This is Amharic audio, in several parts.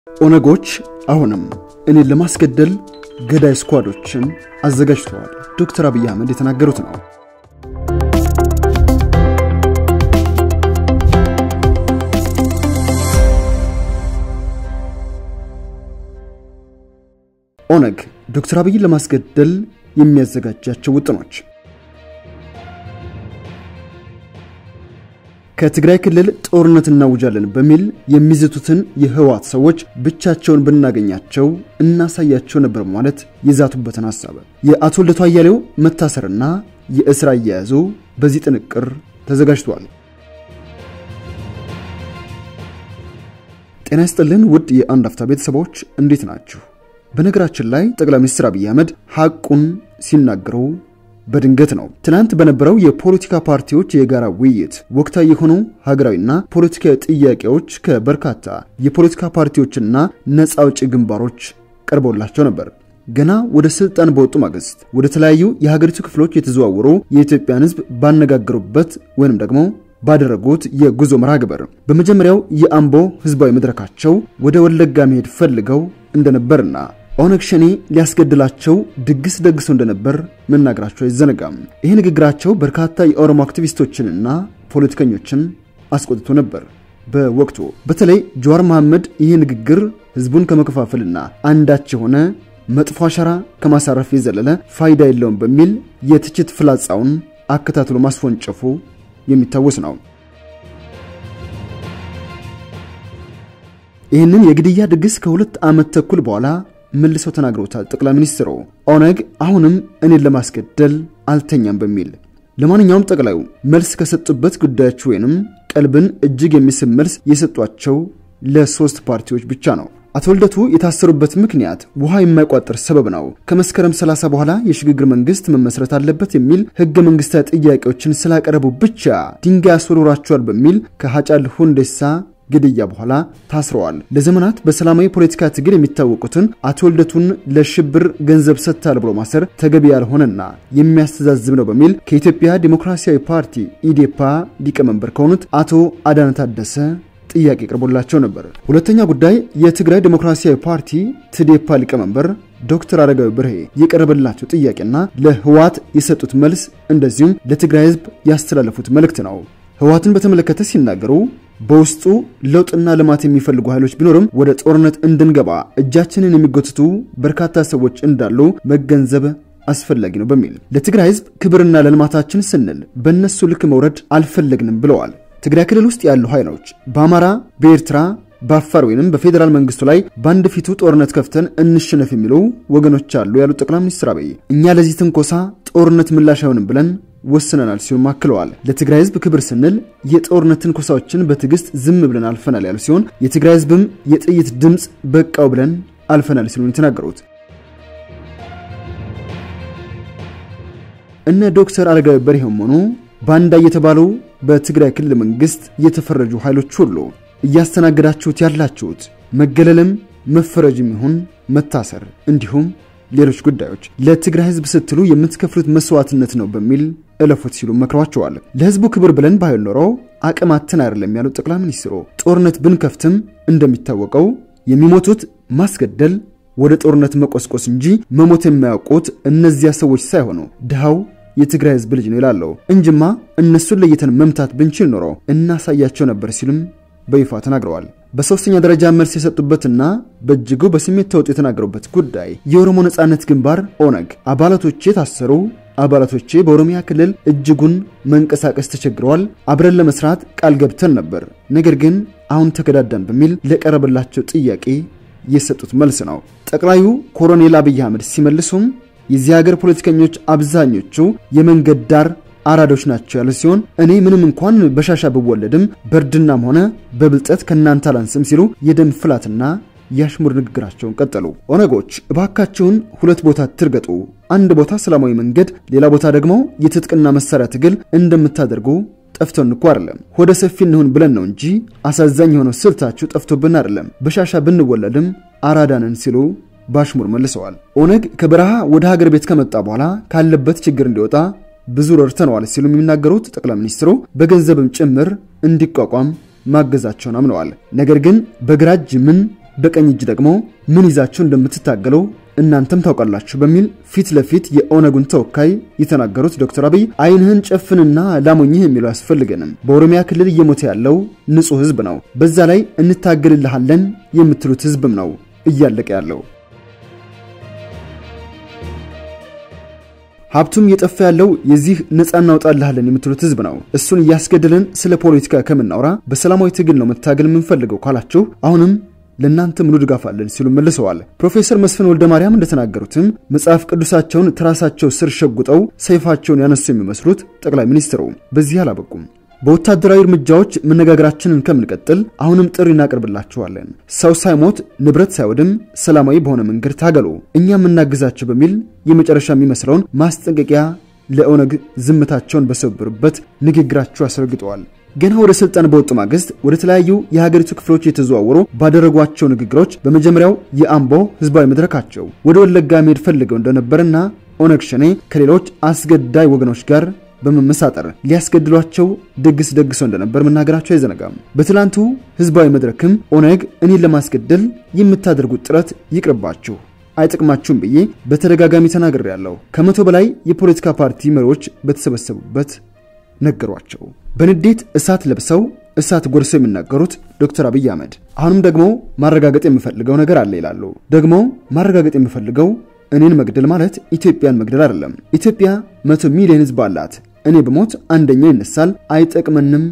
ኦነጎች አሁንም እኔን ለማስገደል ገዳይ ስኳዶችን አዘጋጅተዋል። ዶክተር አብይ አህመድ የተናገሩት ነው። ኦነግ ዶክተር አብይን ለማስገደል የሚያዘጋጃቸው ውጥኖች ከትግራይ ክልል ጦርነት እናውጃለን በሚል የሚዝቱትን የህወሓት ሰዎች ብቻቸውን ብናገኛቸው እናሳያቸው ነበር ማለት የዛቱበትን ሀሳብ የአቶ ልደቱ አያሌው መታሰርና የእስር አያያዙ በዚህ ጥንቅር ተዘጋጅቷል። ጤና ይስጥልን ውድ የአንድ አፍታ ቤተሰቦች እንዴት ናችሁ? በነገራችን ላይ ጠቅላይ ሚኒስትር አብይ አህመድ ሐቁን ሲናገሩ በድንገት ነው። ትናንት በነበረው የፖለቲካ ፓርቲዎች የጋራ ውይይት ወቅታዊ የሆኑ ሀገራዊና ፖለቲካዊ ጥያቄዎች ከበርካታ የፖለቲካ ፓርቲዎችና ነፃ አውጪ ግንባሮች ቀርቦላቸው ነበር። ገና ወደ ስልጣን በወጡ ማግስት ወደ ተለያዩ የሀገሪቱ ክፍሎች የተዘዋወሩ የኢትዮጵያን ሕዝብ ባነጋገሩበት ወይንም ደግሞ ባደረጉት የጉዞ መርሃ ግብር በመጀመሪያው የአምቦ ህዝባዊ መድረካቸው ወደ ወለጋ መሄድ ፈልገው እንደነበርና ኦነግ ሸኔ ሊያስገድላቸው ድግስ ደግሶ እንደነበር መናገራቸው አይዘነጋም። ይህ ንግግራቸው በርካታ የኦሮሞ አክቲቪስቶችንና ፖለቲከኞችን አስቆጥቶ ነበር። በወቅቱ በተለይ ጀዋር መሐመድ ይህ ንግግር ህዝቡን ከመከፋፈልና አንዳች የሆነ መጥፎ አሻራ ከማሳረፍ የዘለለ ፋይዳ የለውም በሚል የትችት ፍላጻውን አከታትሎ ማስወንጨፉ የሚታወስ ነው። ይህንን የግድያ ድግስ ከሁለት ዓመት ተኩል በኋላ መልሰው ተናግረውታል ጠቅላይ ሚኒስትሩ ኦነግ አሁንም እኔን ለማስገደል አልተኛም በሚል። ለማንኛውም ጠቅላዩ መልስ ከሰጡበት ጉዳዮች ወይንም ቀልብን እጅግ የሚስብ መልስ የሰጧቸው ለሶስት ፓርቲዎች ብቻ ነው። አቶ ልደቱ የታሰሩበት ምክንያት ውሃ የማይቋጠር ሰበብ ነው፣ ከመስከረም 30 በኋላ የሽግግር መንግስት መመስረት አለበት የሚል ህገ መንግስታዊ ጥያቄዎችን ስላቀረቡ ብቻ ድንጋይ አስወርሯቸዋል በሚል ከሀጫል ሁንዴሳ ግድያ በኋላ ታስረዋል። ለዘመናት በሰላማዊ ፖለቲካ ትግል የሚታወቁትን አቶ ልደቱን ለሽብር ገንዘብ ሰጥታል ብሎ ማሰር ተገቢ ያልሆነና የሚያስተዛዝብ ነው በሚል ከኢትዮጵያ ዲሞክራሲያዊ ፓርቲ ኢዴፓ ሊቀመንበር ከሆኑት አቶ አዳነ ታደሰ ጥያቄ ቀርቦላቸው ነበር። ሁለተኛ ጉዳይ የትግራይ ዲሞክራሲያዊ ፓርቲ ትዴፓ ሊቀመንበር ዶክተር አረጋዊ ብርሄ የቀረበላቸው ጥያቄና ለህወሓት የሰጡት መልስ እንደዚሁም ለትግራይ ህዝብ ያስተላለፉት መልእክት ነው። ህወሓትን በተመለከተ ሲናገሩ በውስጡ ለውጥና ልማት የሚፈልጉ ኃይሎች ቢኖርም ወደ ጦርነት እንድንገባ እጃችንን የሚጎትቱ በርካታ ሰዎች እንዳሉ መገንዘብ አስፈላጊ ነው በሚል ለትግራይ ህዝብ ክብርና ለልማታችን ስንል በእነሱ ልክ መውረድ አልፈለግንም ብለዋል። ትግራይ ክልል ውስጥ ያሉ ኃይሎች በአማራ፣ በኤርትራ፣ በአፋር ወይንም በፌዴራል መንግስቱ ላይ በአንድ ፊቱ ጦርነት ከፍተን እንሸነፍ የሚሉ ወገኖች አሉ ያሉት ጠቅላይ ሚኒስትር አብይ እኛ ለዚህ ትንኮሳ ጦርነት ምላሽ አይሆንም ብለን ወስነናል ሲሉም አክለዋል። ለትግራይ ህዝብ ክብር ስንል የጦርነት ትንኮሳዎችን በትዕግስት ዝም ብለን አልፈናል ያሉ ሲሆን የትግራይ ህዝብም የጥይት ድምፅ በቃው ብለን አልፈናል ሲሉ የተናገሩት እነ ዶክተር አረጋዊ በርሄም ሆኑ ባንዳ እየተባሉ በትግራይ ክልል መንግስት የተፈረጁ ኃይሎች ሁሉ እያስተናገዳችሁት ያላችሁት መገለልም መፈረጅም ይሁን መታሰር እንዲሁም ሌሎች ጉዳዮች ለትግራይ ህዝብ ስትሉ የምትከፍሉት መስዋዕትነት ነው በሚል እለፉት ሲሉ መክሯቸዋል። ለህዝቡ ክብር ብለን ባይሆን ኖሮ አቅማትን አይደለም ያሉት ጠቅላይ ሚኒስትሩ ጦርነት ብንከፍትም እንደሚታወቀው የሚሞቱት ማስገደል ወደ ጦርነት መቆስቆስ እንጂ መሞት የማያውቁት እነዚያ ሰዎች ሳይሆኑ ድሃው የትግራይ ህዝብ ልጅ ነው ይላለው እንጅማ እነሱን ለይተን መምታት ብንችል ኖሮ እናሳያቸው ነበር ሲሉም በይፋ ተናግረዋል። በሶስተኛ ደረጃ መልስ የሰጡበትና በእጅጉ በስሜት ተውጦ የተናገሩበት ጉዳይ የኦሮሞ ነጻነት ግንባር ኦነግ አባላቶቼ ታሰሩ፣ አባላቶቼ በኦሮሚያ ክልል እጅጉን መንቀሳቀስ ተቸግረዋል፣ አብረን ለመስራት ቃል ገብተን ነበር፣ ነገር ግን አሁን ተከዳዳን በሚል ለቀረበላቸው ጥያቄ የሰጡት መልስ ነው። ጠቅላዩ ኮሎኔል አብይ አህመድ ሲመልሱም የዚህ ሀገር ፖለቲከኞች አብዛኞቹ የመንገድ ዳር አራዶች ናቸው ያሉ ሲሆን እኔ ምንም እንኳን በሻሻ ብወለድም በእርድናም ሆነ በብልጠት ከእናንተ አላንስም ሲሉ የደም ፍላትና የአሽሙር ንግግራቸውን ቀጠሉ። ኦነጎች እባካቸውን ሁለት ቦታ ትርገጡ፣ አንድ ቦታ ሰላማዊ መንገድ፣ ሌላ ቦታ ደግሞ የትጥቅና መሳሪያ ትግል እንደምታደርጉ ጠፍቶን እኮ አይደለም፣ ሆደ ሰፊ እንሁን ብለን ነው እንጂ አሳዛኝ የሆነው ስልታችሁ ጠፍቶብን አይደለም፣ በሻሻ ብንወለድም አራዳንን ሲሉ በአሽሙር መልሰዋል። ኦነግ ከበረሃ ወደ ሀገር ቤት ከመጣ በኋላ ካለበት ችግር እንዲወጣ ብዙ ረድተነዋል ሲሉ የሚናገሩት ጠቅላይ ሚኒስትሩ በገንዘብም ጭምር እንዲቋቋም ማገዛቸውን አምነዋል። ነገር ግን በግራ እጅ ምን በቀኝ እጅ ደግሞ ምን ይዛችሁ እንደምትታገሉ እናንተም ታውቃላችሁ በሚል ፊት ለፊት የኦነጉን ተወካይ የተናገሩት ዶክተር አብይ ዓይንህን ጨፍንና ላሞኝህ የሚለው አያስፈልገንም። በኦሮሚያ ክልል እየሞተ ያለው ንጹሕ ህዝብ ነው። በዛ ላይ እንታገልልሃለን የምትሉት ህዝብም ነው እያለቀ ያለው። ሀብቱም እየጠፋ ያለው የዚህ ነፃ እናውጣልሃለን የምትሉት ህዝብ ነው። እሱን እያስገደልን ስለ ፖለቲካ ከምናወራ በሰላማዊ ትግል ነው መታገል የምንፈልገው ካላችሁ አሁንም ለእናንተ ሙሉ ድጋፍ አለን ሲሉ መልሰዋል። ፕሮፌሰር መስፍን ወልደ ማርያም እንደተናገሩትም መጽሐፍ ቅዱሳቸውን ትራሳቸው ስር ሸጉጠው ሰይፋቸውን ያነሱ የሚመስሉት ጠቅላይ ሚኒስትሩ በዚህ አላበቁም። በወታደራዊ እርምጃዎች መነጋገራችንን ከምንቀጥል አሁንም ጥሪ እናቀርብላችኋለን። ሰው ሳይሞት ንብረት ሳይወድም ሰላማዊ በሆነ መንገድ ታገሉ፣ እኛም እናግዛችሁ በሚል የመጨረሻ የሚመስለውን ማስጠንቀቂያ ለኦነግ ዝምታቸውን በሰበሩበት ንግግራቸው አስረግጠዋል። ገና ወደ ስልጣን በወጡ ማግስት ወደ ተለያዩ የሀገሪቱ ክፍሎች የተዘዋወሩ ባደረጓቸው ንግግሮች በመጀመሪያው የአምቦ ህዝባዊ መድረካቸው ወደ ወለጋ መሄድ ፈልገው እንደነበርና ኦነግ ሸኔ ከሌሎች አስገዳይ ወገኖች ጋር በመመሳጠር ሊያስገድሏቸው ድግስ ደግሰው እንደነበር መናገራቸው አይዘነጋም። በትላንቱ ህዝባዊ መድረክም ኦነግ እኔን ለማስገደል የምታደርጉት ጥረት ይቅርባችሁ አይጥቅማችሁም ብዬ በተደጋጋሚ ተናግሬያለሁ። ከመቶ በላይ የፖለቲካ ፓርቲ መሪዎች በተሰበሰቡበት ነገሯቸው። በንዴት እሳት ለብሰው እሳት ጎርሰው የሚናገሩት ዶክተር አብይ አህመድ አሁንም ደግሞ ማረጋገጥ የምፈልገው ነገር አለ ይላሉ። ደግሞ ማረጋገጥ የምፈልገው እኔን መግደል ማለት ኢትዮጵያን መግደል አይደለም። ኢትዮጵያ መቶ ሚሊዮን ህዝብ አላት። እኔ በሞት አንደኛው ይነሳል፣ አይጠቅመንም፣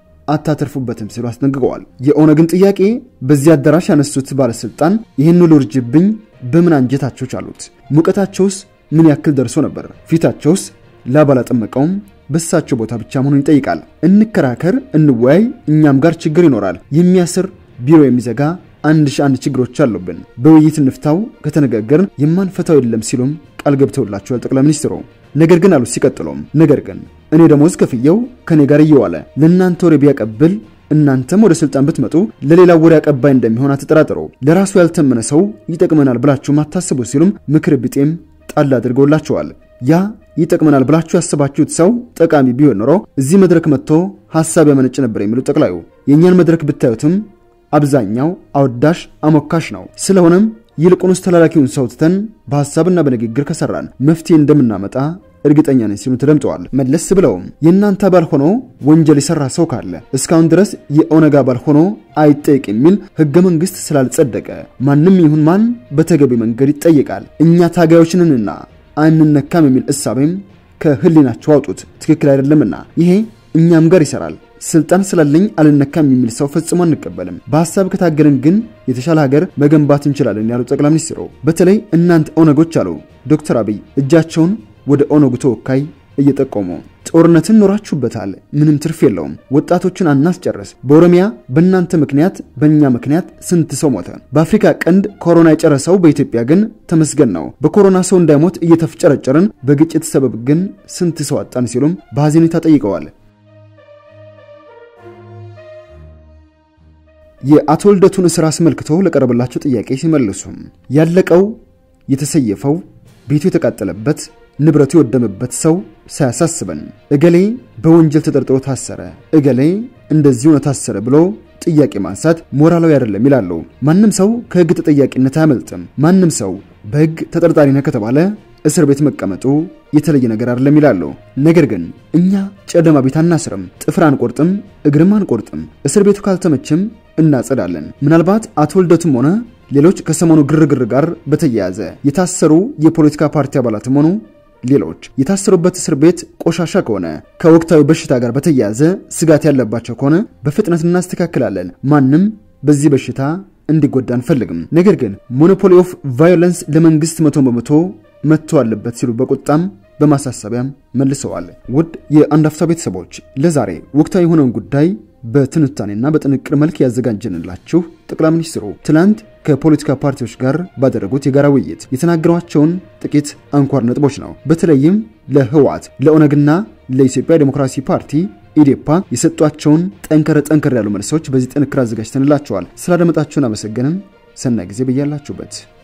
አታተርፉበትም ሲሉ አስጠንቅቀዋል። የኦነግን ጥያቄ በዚህ አዳራሽ ያነሱት ባለስልጣን ይህን ሁሉ ውርጅብኝ በምን አንጀታቸው ቻሉት? ሙቀታቸውስ ምን ያክል ደርሶ ነበር? ፊታቸውስ ላብ አላጠመቀውም? በሳቸው ቦታ ብቻ መሆኑን ይጠይቃል። እንከራከር፣ እንወያይ፣ እኛም ጋር ችግር ይኖራል። የሚያስር ቢሮ የሚዘጋ አንድ ሺህ አንድ ችግሮች አሉብን። በውይይት እንፍታው፣ ከተነጋገርን የማንፈታው የለም ሲሉም ቃል ገብተውላቸዋል ጠቅላይ ሚኒስትሩ። ነገር ግን አሉ ሲቀጥሉም፣ ነገር ግን እኔ ደሞዝ ከፍየው ከኔ ጋር እየዋለ ለእናንተ ወሬ ቢያቀብል እናንተም ወደ ስልጣን ብትመጡ ለሌላ ወሬ አቀባይ እንደሚሆን አትጠራጥሩ። ለራሱ ያልተመነ ሰው ይጠቅመናል ብላችሁም አታስቡ ሲሉም ምክር ቢጤም ጣል አድርገውላቸዋል። ያ ይጠቅመናል ብላችሁ ያሰባችሁት ሰው ጠቃሚ ቢሆን ኖሮ እዚህ መድረክ መጥቶ ሐሳብ ያመነጭ ነበር የሚሉት ጠቅላዩ የእኛን መድረክ ብታዩትም አብዛኛው አወዳሽ አሞካሽ ነው። ስለሆነም ይልቁንስ ተላላኪውን ሰው ትተን በሐሳብና በንግግር ከሰራን መፍትሄ እንደምናመጣ እርግጠኛ ነኝ ሲሉ ተደምጠዋል። መለስ ብለውም የእናንተ አባል ሆኖ ወንጀል የሰራ ሰው ካለ እስካሁን ድረስ የኦነግ አባል ሆኖ አይጠየቅ የሚል ሕገ መንግሥት ስላልጸደቀ ማንም ይሁን ማን በተገቢ መንገድ ይጠየቃል። እኛ ታጋዮችንንና አንነካም የሚል እሳቤም ከህሊናቸው አውጡት። ትክክል አይደለምና ይሄ እኛም ጋር ይሰራል። ስልጣን ስላለኝ አልነካም የሚል ሰው ፈጽሞ አንቀበልም። በሀሳብ ከታገልን ግን የተሻለ ሀገር መገንባት እንችላለን ያሉ ጠቅላይ ሚኒስትሩ በተለይ እናንተ ኦነጎች አሉ ዶክተር አብይ እጃቸውን ወደ ኦነጉ ተወካይ እየጠቆሙ ጦርነትን ኖራችሁበታል፣ ምንም ትርፍ የለውም። ወጣቶችን አናስጨርስ። በኦሮሚያ በእናንተ ምክንያት በእኛ ምክንያት ስንት ሰው ሞተ? በአፍሪካ ቀንድ ኮሮና የጨረሰው በኢትዮጵያ ግን ተመስገን ነው። በኮሮና ሰው እንዳይሞት እየተፍጨረጨርን በግጭት ሰበብ ግን ስንት ሰው አጣን? ሲሉም በሐዘኔታ ጠይቀዋል። የአቶ ልደቱን እስር አስመልክቶ ለቀረበላቸው ጥያቄ ሲመልሱም ያለቀው የተሰየፈው ቤቱ የተቃጠለበት ንብረቱ የወደመበት ሰው ሳያሳስበን እገሌ በወንጀል ተጠርጥሮ ታሰረ፣ እገሌ እንደዚህ ሆነ ታሰረ ብሎ ጥያቄ ማንሳት ሞራላዊ አይደለም ይላሉ። ማንም ሰው ከሕግ ተጠያቂነት አያመልጥም። ማንም ሰው በሕግ ተጠርጣሪ ነህ ከተባለ እስር ቤት መቀመጡ የተለየ ነገር አይደለም ይላሉ። ነገር ግን እኛ ጨለማ ቤት አናስርም፣ ጥፍር አንቆርጥም፣ እግርም አንቆርጥም። እስር ቤቱ ካልተመችም እናጸዳለን። ምናልባት አቶ ልደቱም ሆነ ሌሎች ከሰሞኑ ግርግር ጋር በተያያዘ የታሰሩ የፖለቲካ ፓርቲ አባላትም ሆኑ ሌሎች የታሰሩበት እስር ቤት ቆሻሻ ከሆነ ከወቅታዊ በሽታ ጋር በተያያዘ ስጋት ያለባቸው ከሆነ በፍጥነት እናስተካክላለን። ማንም በዚህ በሽታ እንዲጎዳ አንፈልግም። ነገር ግን ሞኖፖሊ ኦፍ ቫዮለንስ ለመንግስት መቶ በመቶ መጥቶ አለበት ሲሉ በቁጣም በማሳሰቢያም መልሰዋል። ውድ የአንድ አፍታ ቤተሰቦች ለዛሬ ወቅታዊ የሆነውን ጉዳይ በትንታኔና በጥንቅር መልክ ያዘጋጀንላችሁ ጠቅላይ ሚኒስትሩ ትላንት ከፖለቲካ ፓርቲዎች ጋር ባደረጉት የጋራ ውይይት የተናገሯቸውን ጥቂት አንኳር ነጥቦች ነው። በተለይም ለህወሓት ለኦነግና ለኢትዮጵያ ዴሞክራሲ ፓርቲ ኢዴፓ የሰጧቸውን ጠንከር ጠንከር ያሉ መልሶች በዚህ ጥንክር አዘጋጅተንላቸዋል። ስላደመጣችሁን አመሰገንም። ሰናይ ጊዜ በያላችሁበት